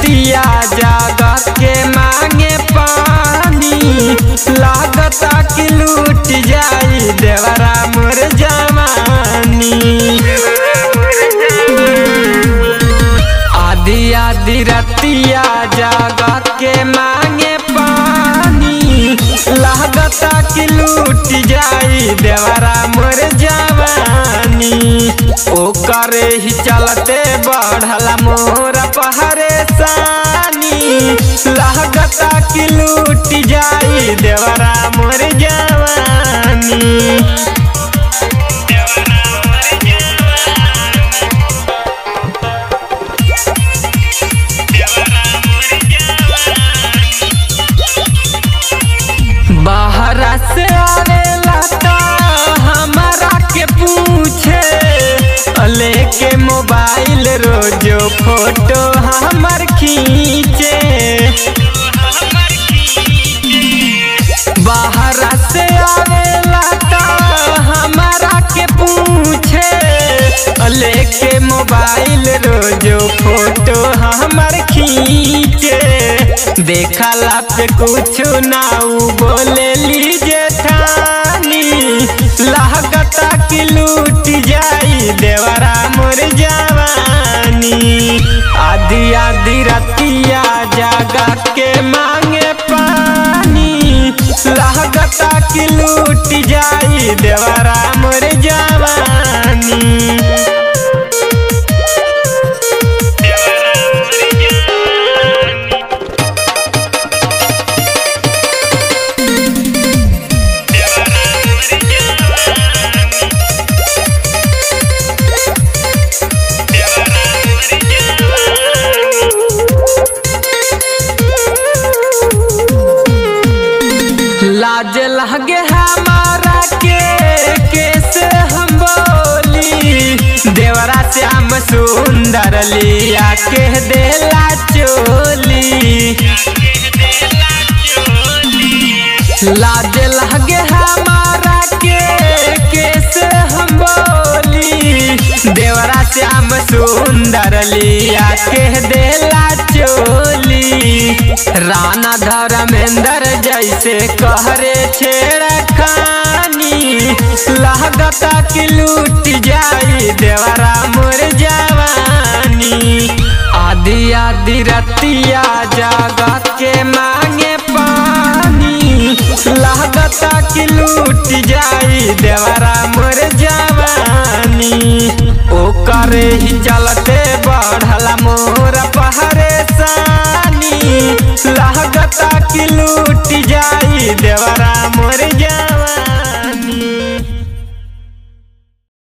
रतिया जागा के मांगे पानी लागता कि लूट जाई देवरा मोर जवानी आधी आधी रतिया जागा के मांगे पानी लागता कि लूट जाई देवरा मोर जवानी ओकरे ही चलते बढ़ला मोर पहरेशानी लागता कि लूट जाई देवरा मोर जवानी बाहरा से आवेला ता हमारा के पूछे लेके मोबाइल रोजो फोटो हमर खींचे बाहरा से आवेला ता हमारा के पूछे लेके मोबाइल रोजो फोटो हमर खींचे देखला पे कुछ ना उ बोले लीजे ठानी लागता कि लूट जाई देवरा मोर जवानी आधी आधी रतिया जागा के मांगे पानी लागता कि लूट जाई देवरा मोर जवानी लाज लगे हमारा के कैसे हम बोली देवरा श्याम सुंदर लिया के देला चोली लाज लगे हमारा के कैसे हम बोली देवरा श्याम सुंदर लिया के देला चोली राना धर्मेंद्र जैसे कहरे छेड़ खानी लागता कि लूट जाई देवरा मोर जवानी आधी आधी रतिया जागा के मांगे पानी लागता कि लूट जाई देवरा मोर जवानी ओकरे ही चलते बढ़ला मोर पहरेशानी लागता कि लूट जाई देवरा मोर जा